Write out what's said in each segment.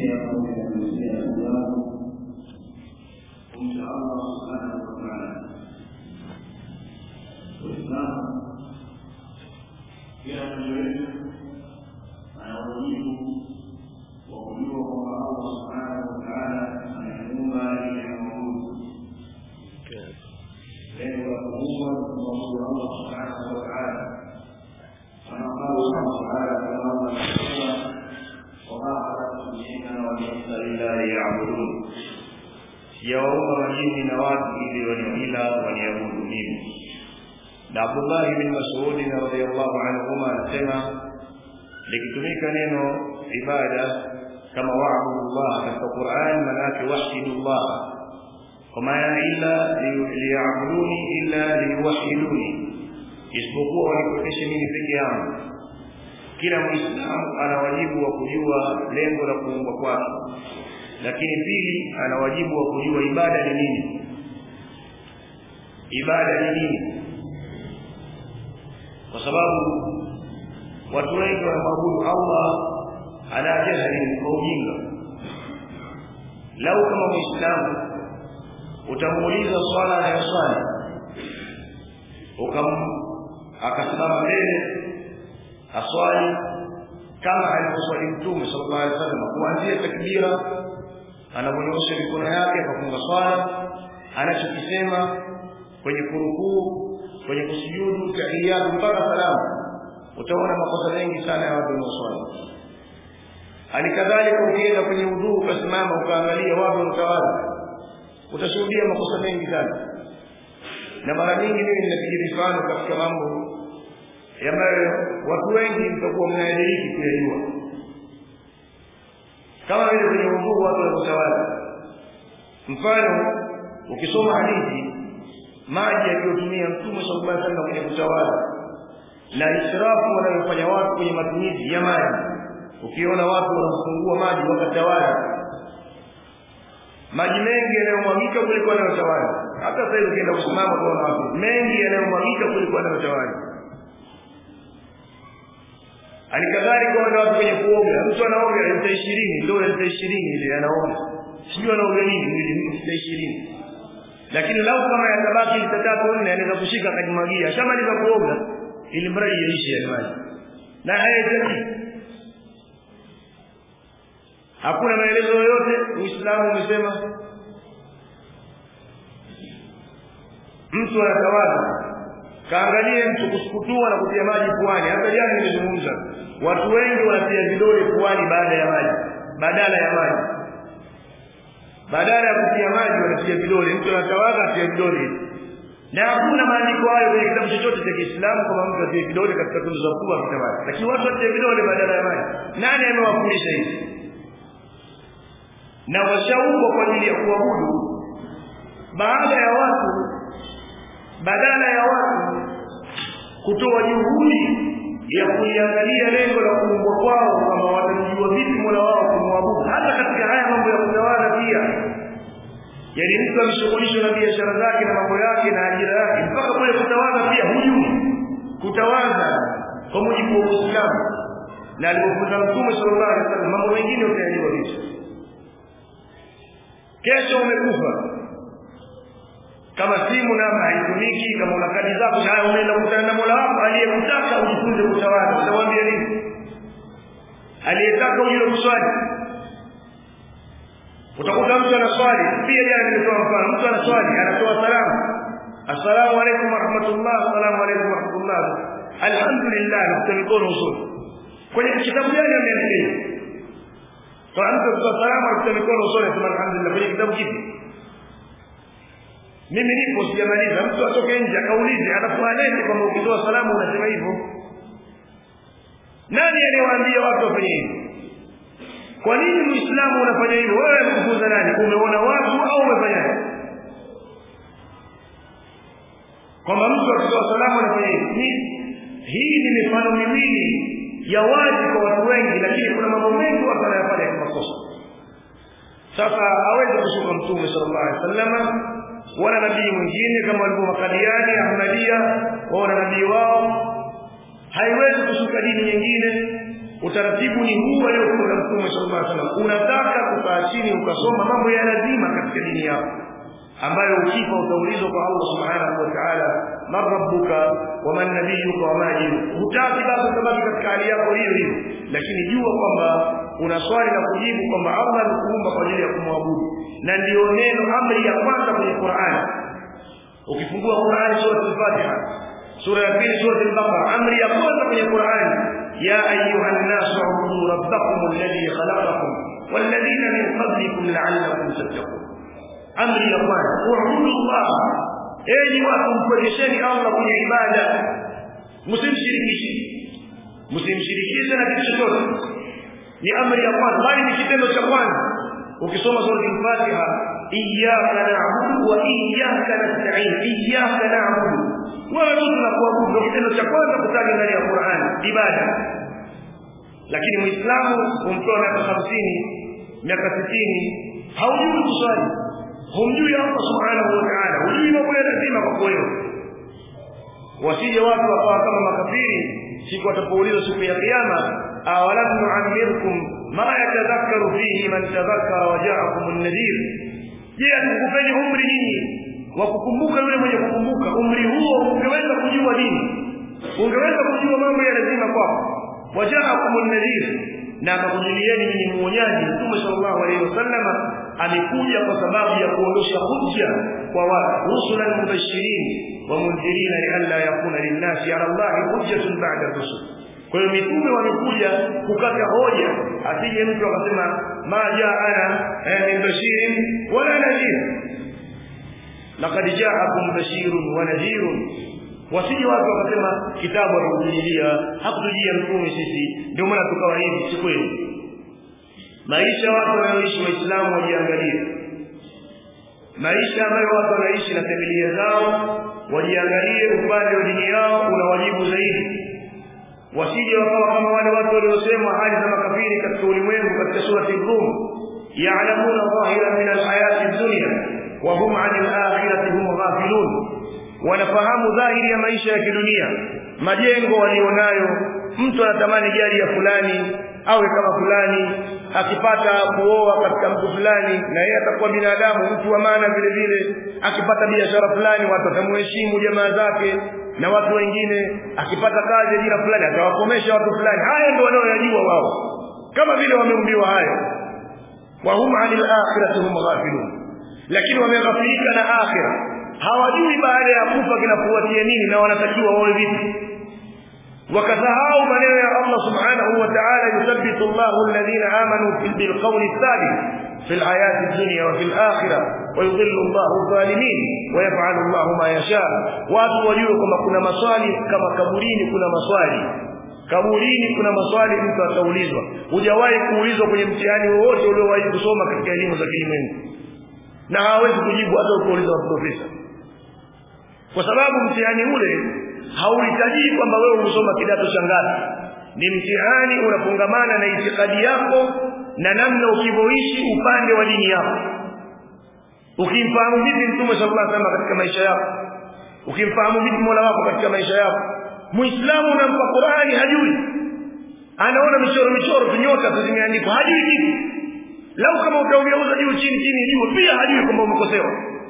kuhusia pamoja na kuhusia ndugu zangu kumcha Allah subhanahu wa ta'ala. Uislamu kila mmoja wetu ana wajibu wa kujua kwamba Allah subhanahu wa ta'ala amemuumba ili amwabudu. Lengo la kuumba ni kumwabudu Allah subhanahu wa ta'ala. Kama qala Allah ta'ala kama Allah anasema وما خلقت الجن والانس الا ليعبدون sijawaumba majini na watu ili wanila waniabudu mimi na Abdullah bin Mas'ud radhiyallahu anhuma anasema likitumika neno ibada kama wa'budullah katika Qur'an manake wahidullah kwa maana illa liya'buduni illa liwahiduni isipokuwa wanikopeshe mimi peke yangu kila muislamu ana wajibu wa kujua lengo la kuumbwa kwake lakini pili ana wajibu wa kujua ibada ni nini ibada ni nini kwa sababu watu wengi wanamwabudu Allah ala jahli kwa ujinga lau kama muislamu utamuuliza swala anayoswali ukam akasimama mbele aswali kama alivyoswali mtume sallallahu alaihi wasallam kuanzia takbira anaponyosha mikono yake akafunga swala anachokisema kwenye kurukuu kwenye kusujudu tahiyatu mpaka salamu utaona makosa mengi sana ya watu wanaoswali alikadhalika ukienda kwenye udhuu ukasimama ukaangalia watu wanatawala utashuhudia makosa mengi sana na mara nyingi mimi ninapiga mifano katika mambo ambayo watu wengi mtakuwa mnaediriki kuyajua kama vile kwenye udhuru watu wanatawala mfano ukisoma hadithi maji aliyotumia mtume sallallahu alaihi wasallam kwenye kutawala na israfu wanayofanya watu kwenye matumizi ya maji ukiona watu wanafungua maji wakatawala maji mengi yanayomwagika kuliko yanayotawala hata sasa hivi ukienda kusimama kuona watu mengi yanayomwagika kuliko yanayotawala alikadhalika wale watu kwenye kuoga mtu anaoga lita 20 ndio lita 20 ile anaoga sijui anaoga nini mwili lita 20 lakini lau kama yatabaki lita tatu nne anaweza kushika akajimwagia shamaliza kuoga ili mradi yaishe ya maji na hayataki hakuna maelezo yoyote uislamu umesema mtu anatawadha kaangalie mtu kusukutua na kutia maji puani hata jana nimezungumza watu wengi wanatia vidole puani baada ya maji badala ya maji badala ya kutia maji wanatia vidole mtu anatawadha atia vidole na hakuna maandiko hayo kwenye kitabu chochote cha Kiislamu kama mtu atie vidole katika tunzo za pua kitabu lakini watu watie vidole badala ya maji nani amewafundisha hivi na washaumbwa kwa ajili ya kuabudu baada ya watu badala ya watu kutoa juhudi ya kuiangalia lengo la kuumbwa kwao kama watamjua vipi Mola wao kumwabudu hata katika haya mambo ya kutawala pia yaani mtu ameshughulishwa na biashara zake na mambo yake na ajira yake mpaka kule kutawaza pia hujui kutawaza kwa mujibu wa Uislamu na alipofunza Mtume sallallahu alaihi wasallam mambo mengine utayajua vipi kesho umekufa kama simu namba haitumiki kama una kadi zako haya unaenda kukutana na Mola wako aliyekutaka ujifunze kutawala utawaambia nini aliyetaka ujue kuswali utakuta mtu anaswali pia jana nimetoa mfano mtu anaswali anatoa salamu assalamu alaykum warahmatullah assalamu alaykum warahmatullah alhamdulillah nakuta mikono usoni kwenye kitabu gani ameandika kwa mtu kwa salamu nakuta mikono usoni sema alhamdulillah kwenye kitabu kipi mimi nipo sijamaliza mtu atoke nje akaulize anapoalete kwamba ukitoa salamu unasema hivyo nani aliyewaambia watu wafanye hivyo kwa nini muislamu unafanya hivyo wewe kufunza nani umeona watu au umefanya kwamba mtu akitoa salamu anafanya hivyo hii ni mifano miwili ya wazi kwa watu wengi lakini kuna mambo mengi watu wanayofanya kwa makosa sasa hawezi kushuka mtume sallallahu alaihi wasallam wala nabii mwingine kama walivyo makadiani ahmadia wao na nabii wao haiwezi kushuka dini nyingine utaratibu ni huu aliokuwa mtume sallallahu alaihi wasallam unataka kukaa chini ukasoma mambo ya lazima katika dini yako ambayo ukifa utaulizwa kwa Allah subhanahu wa ta'ala man rabbuka wa man nabiyuka wa ma dinuka hutaki basi utabaki katika hali yako hiyo hiyo lakini jua kwamba una swali la kujibu kwamba Allah alikuumba kwa ajili ya kumwabudu na ndiyo neno amri ya kwanza kwenye Qur'an ukifungua Qur'an sura al-Fatiha sura ya pili sura al-Baqara amri ya kwanza kwenye Qur'an ya ayuha an-nas ubudu rabbakum alladhi khalaqakum والذين من قبلكم لعلكم تتقون amri ya kwanza uabudu Allah enyi watu mpwekesheni Allah kwenye ibada msimshirikishe msimshirikishe na kitu chochote ni amri ya kwanza bali ni kitendo cha kwanza ukisoma sura al-Fatiha iyyaka na'budu wa iyyaka nasta'in iyyaka na'budu wewe tunakuabudu ndio kitendo cha kwanza kutaja ndani ya Qur'an ibada lakini muislamu umtoa miaka 50 miaka 60 haujui kuswali humjui Allah subhanahu wa ta'ala hujui mambo ya lazima kwa kweli wasije watu wakawa kama makafiri siku watapoulizwa siku ya kiyama awalam nu'ammirkum ma yatadhakkaru fihi man tadhakkara wa ja'akum an-nadhir je atukupeni umri nyinyi wa kukumbuka yule mwenye kukumbuka umri huo ungeweza kujua dini ungeweza kujua mambo ya lazima kwako wa ja'akum an-nadhir na akakujulieni nyinyi muonyaji Mtume sallallahu alaihi wasallam amekuja kwa sababu ya kuondosha hujja kwa watu rusulan mubashirin wa munzirin lialla yakuna linnasi ala allahi hujjatun ba'da rusul kwa hiyo mitume wamekuja kukata hoja asije mtu akasema ma jaana min bashirin wala nadhir laqad ja'akum bashirun wa nadhirun wasije watu wakasema kitabu hakutujia hakutujia mtume sisi ndio maana tukawa hivi si kweli maisha watu wanaoishi waislamu wajiangalie maisha ambayo watu wanaishi na familia zao wajiangalie upande wa dini yao una wajibu zaidi wasije wakawa kama wale watu waliosema hali za makafiri katika ulimwengu katika surati Rum ya'lamuna dhahiran min al-hayati ad-dunya wa hum 'an al-akhirati hum ghafilun wanafahamu dhahiri ya maisha ya kidunia majengo walionayo mtu anatamani gari ya fulani awe kama fulani akipata kuoa katika mtu fulani na yeye atakuwa binadamu mtu wa maana vile vile akipata biashara fulani watu watamheshimu jamaa zake na watu wengine akipata kazi ajira fulani atawakomesha watu fulani haya ndio wanaoyajua wao kama vile wameumbiwa hayo wa hum 'anil akhirati hum ghafilun lakini wameghafilika na akhira hawajui baada ya kufa kinafuatia nini na wanatakiwa wawe vipi wakasahau maneno ya Allah subhanahu wa ta'ala yuthabbitu Allahu alladhina amanu bil qawli thabit fil hayati dunya wa fil akhirah wa yudhillu Allahu adh-dhalimin wa yaf'alu Allahu ma yasha watu wajue kwamba kuna maswali kama kaburini kuna maswali kaburini kuna maswali mtu ataulizwa hujawahi kuulizwa kwenye mtihani wowote uliowahi kusoma katika elimu za kilimwengu na hawezi kujibu hata ukiulizwa profesa kwa sababu mtihani ule hauhitaji kwamba wewe usoma kidato cha ngapi ni mtihani unafungamana na itikadi yako na namna ukivyoishi upande wa dini yako ukimfahamu vipi mtume sallallahu alaihi wasallam katika maisha yako ukimfahamu vipi Mola wako katika maisha yako muislamu unampa Qur'ani hajui anaona michoro michoro tunyota zimeandikwa hajui kitu lau kama utaugeuza juu chini chini juu pia hajui kwamba umekosewa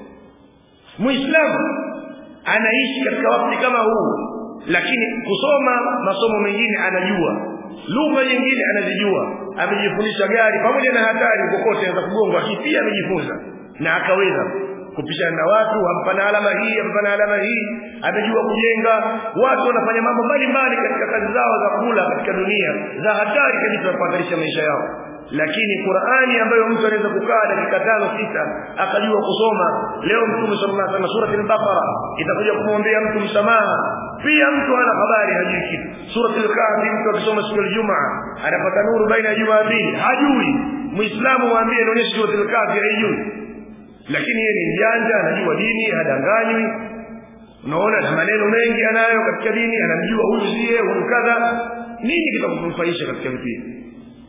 muislamu anaishi katika wakati kama huu lakini kusoma masomo mengine anajua lugha nyingine anazijua amejifundisha gari pamoja na hatari kokote anaweza kugonga pia amejifunza na akaweza kupishana na watu ampana alama hii ampana alama hii amejua kujenga watu wanafanya mambo mbalimbali katika kazi zao za kula katika dunia za hatari kabisa kuhatarisha maisha yao lakini Qur'ani ambayo mtu anaweza kukaa dakika tano sita akajua kusoma leo mtume sallallahu alaihi wasallam surati al-Baqara itakuja kumwombea mtu msamaha pia mtu hana habari hajui kitu surati al-Kahfi mtu akisoma siku ya Ijumaa anapata nuru baina ya Jumaa mbili hajui muislamu mwambie nionyeshe surati al-Kahfi haijui lakini yeye ni mjanja anajua dini hadanganywi unaona na maneno mengi anayo katika dini anamjua huyu sie huyu kadha nini kitakunufaisha katika vipi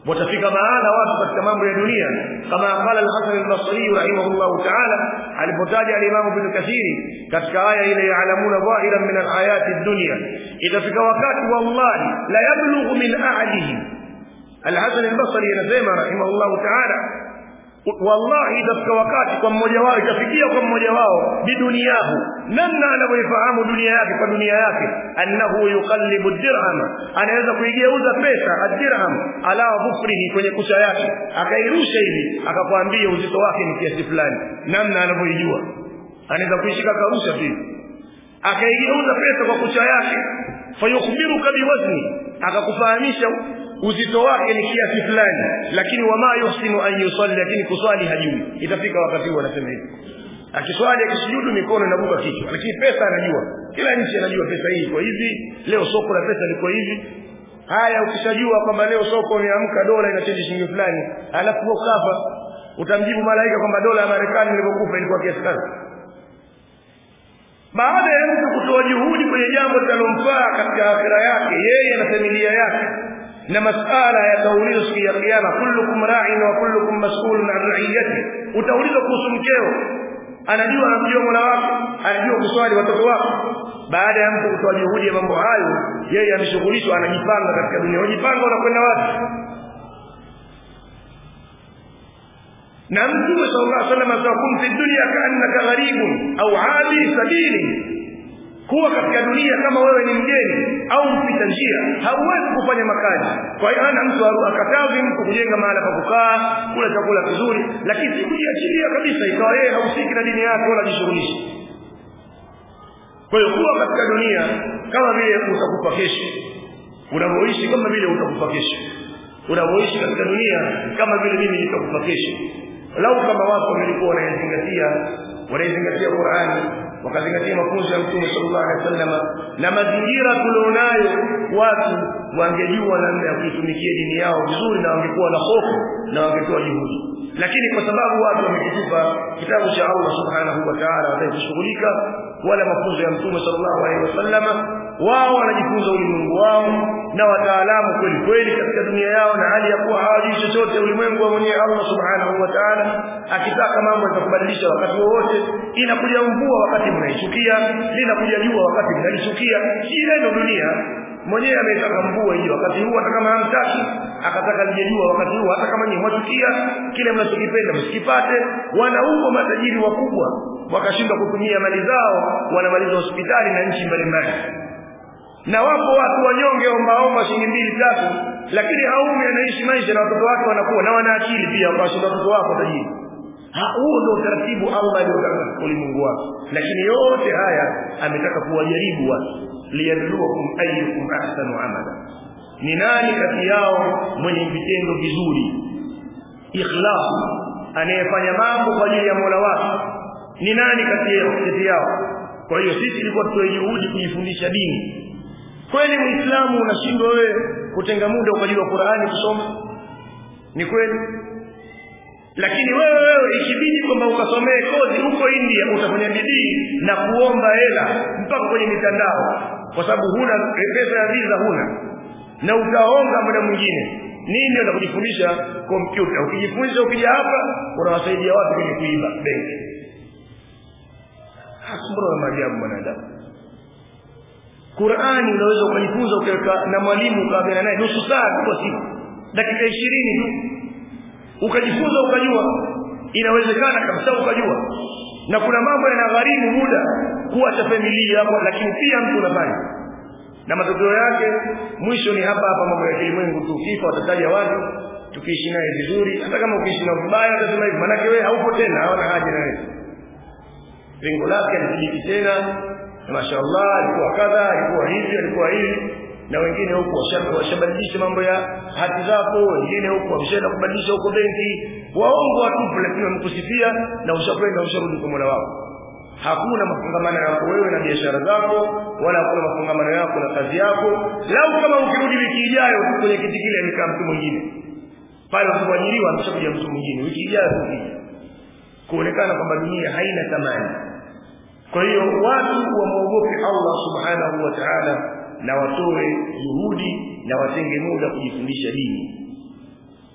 watafika mahala watu katika mambo ya dunia kama qala al-Hasan al-Basri rahimahullah ta'ala alipotaja al-Imam Ibn Kathir katika aya ile ya'lamuna dhahiran min al-ayati ad-dunya itafika wakati wallahi la yablughu min ahadihi al-Hasan al-Basri anasema rahimahullah ta'ala wallahi itafika wakati kwa mmoja wao itafikia kwa mmoja wao biduniyahu namna anavyoifahamu dunia yake kwa dunia yake annahu yuqallibu dirham anaweza kuigeuza pesa ad-dirham ala dhufrihi kwenye kucha yake akairusha hivi akakwambia uzito wake ni kiasi fulani namna anavyoijua anaweza kuishika karusha pia akaigeuza pesa kwa kucha yake fayukhbiruka biwazni akakufahamisha uzito wake ni kiasi fulani lakini wama yuhsinu an yusalli lakini kuswali hajui itafika wakati huo anasema hivi akiswali akisujudu mikono inabuka kichwa lakini pesa anajua kila nchi anajua pesa hii iko hivi leo soko la pesa liko hivi haya ukishajua kwamba leo soko umeamka dola inachange shilingi fulani alafu ukafa utamjibu malaika kwamba dola ya Marekani ilipokufa ilikuwa kiasi gani baada ya mtu kutoa juhudi kwenye jambo linalomfaa katika akhira yake yeye na familia yake na masala yataulizwa siku ya kiyama kullukum ra'in wa kullukum mas'ulun an ra'iyati utaulizwa kuhusu mkeo anajua anamjua Mola wako anajua kuswali watoto wako baada ya mtu kutoa juhudi ya mambo hayo yeye ameshughulishwa anajipanga katika dunia unajipanga unakwenda wapi na mtume sallallahu alaihi wasallam asema kun fi dunya ka'annaka gharibun au abi sabili kuwa katika dunia kama wewe ni mgeni au mpita njia hauwezi kufanya makazi kwa hiyo ana mtu akatazi mtu kujenga mahala pa kukaa kula chakula kizuri lakini si kujiachilia kabisa ikawa yeye hahusiki na dini yake wala jishughulishi kwa hiyo kuwa katika dunia kama vile utakufa kesho unavyoishi kama vile utakufa kesho unavyoishi katika dunia kama vile mimi nitakufa kesho lau kama watu walikuwa wanazingatia wanazingatia Qur'ani wakazingatia mafunzo ya Mtume sallallahu alaihi wasallam na mazingira tulionayo watu wangejua namna ya kuitumikia dini yao vizuri na wangekuwa na hofu na wangetoa juhudi lakini kwa sababu watu wamekitupa kitabu cha Allah subhanahu wa ta'ala watakushughulika wala mafunzo ya Mtume sallallahu alaihi wasallam wao wanajifunza ulimwengu wao na wataalamu kweli kweli katika dunia yao na hali ya kuwa hawajui chochote ulimwengu wa mwenyewe Allah subhanahu wa ta'ala akitaka mambo yatakubadilisha wakati wowote inakuja mvua wakati mnaichukia linakuja jua wakati mnalichukia ile ndio dunia mwenyewe ametaka mvua hiyo wakati huu hata kama hamtaki akataka lije jua wakati huu hata kama nyinyi mwachukia kile mnachokipenda msikipate wanauko matajiri wakubwa wakashindwa kutumia mali zao wanamaliza hospitali na nchi mbalimbali na wapo watu wanyonge ombaomba shilingi mbili tatu lakini haume anaishi maisha na watoto wake wanakuwa na wana akili pia wakashinda watoto wako tajiri huo ndio utaratibu Allah aliotaka ulimwengu wake lakini yote haya ametaka kuwajaribu watu liyabluwakum ayyukum ahsanu amala ni nani kati yao mwenye vitendo vizuri ikhlas anayefanya mambo kwa ajili ya Mola wake ni nani kati yao kwa hiyo sisi tulikuwa tutoe juhudi kujifundisha dini kweli muislamu unashindwa wewe kutenga muda ukajua Qur'ani kusoma ni kweli lakini wewe wewe ikibidi kwamba ukasomee kozi huko India utafanya bidii na kuomba hela mpaka kwenye mitandao kwa sababu huna pesa ya visa huna na utaonga muda mwingine nini unakujifundisha kompyuta ukijifundisha ukija hapa unawasaidia watu kwenye kuiba benki hasbura na maajabu mwanadamu Qur'ani unaweza ukajifunza ukaweka na mwalimu ukaagana naye nusu saa kwa siku dakika 20 tu ukajifunza ukajua inawezekana kabisa ukajua na kuna mambo yanagharimu muda kuacha familia hapo lakini pia mtu unafanya na matokeo yake mwisho ni hapa hapa mambo ya kilimwengu tu kifa watataja watu tukiishi naye vizuri hata kama ukiishi na vibaya utasema hivi maana wewe haupo tena hawana haja na wewe lengo lake ni tena mashaallah alikuwa kadha alikuwa hivi alikuwa hivi na wengine huko washabadilisha mambo ya hati zako wengine huko wameshaenda kubadilisha huko benki waongo watupu lakini wamkusifia na ushakwenda usharudi kwa Mola wako hakuna mafungamano yako wewe na biashara zako wala hakuna mafungamano yako na kazi yako lau kama ukirudi wiki ijayo kwenye kiti kile nikaa mtu mwingine pale ukiajiriwa ameshakuja mtu mwingine wiki ijayo ukija kuonekana kwamba dunia haina thamani kwa hiyo watu wamwogope Allah subhanahu wa ta'ala na watoe juhudi na watenge muda kujifundisha dini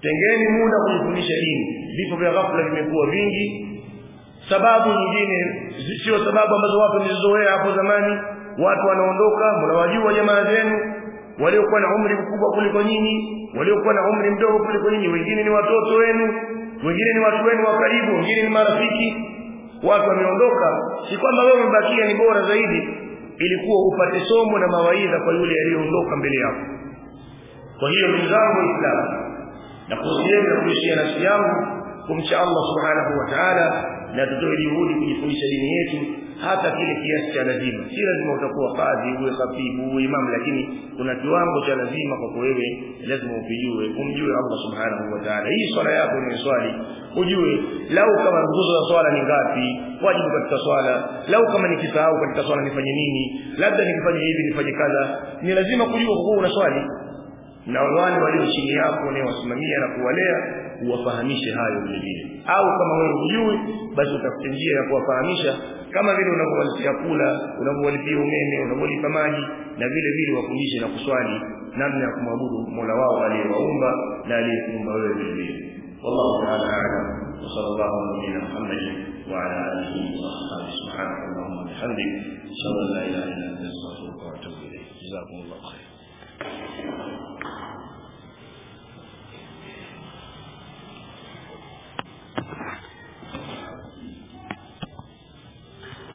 tengeni muda kujifundisha dini vifo vya ghafla vimekuwa vingi sababu nyingine sio sababu ambazo watu wamezoea hapo zamani watu wanaondoka mnawajua jamaa zenu waliokuwa na umri mkubwa kuliko nyinyi waliokuwa na umri mdogo kuliko nyinyi wengine ni watoto wenu wengine ni watu wenu wa karibu wengine ni marafiki watu wameondoka si kwamba wewe umebakia ni bora zaidi ilikuwa upate somo na mawaidha kwa yule aliyeondoka mbele yako kwa hiyo ndugu zangu waislamu na kuhusiana na kuishia nafsi yangu kumcha Allah subhanahu wa ta'ala na tutoe juhudi kujifundisha dini yetu hata kile kiasi cha lazima si lazima utakuwa kadhi uwe khatibu uwe imam lakini kuna kiwango cha lazima kwa wewe lazima upijue umjue Allah subhanahu wa ta'ala hii swala yako ni swali ujue lau kama nguzo za swala ni ngapi wajibu katika swala lau kama nikisahau katika swala nifanye nini labda nikifanya hivi nifanye kadha ni lazima kujua kwa kuwa una swali na wale walio chini yako unaowasimamia na kuwalea uwafahamishe hayo vile vile au kama wewe hujui basi utafute njia ya kuwafahamisha kama vile unavyowalipia kula unavyowalipia umeme unavyolipa maji na vile vile wafundishe na kuswali namna ya kumwabudu Mola wao aliyewaumba na aliyekuumba wewe vile vile والله تعالى اعلم وصلى الله على نبينا محمد وعلى اله واصحابه سبحانك اللهم وبحمدك اشهد ان لا اله الا انت استغفرك واتوب اليك جزاكم الله خيرا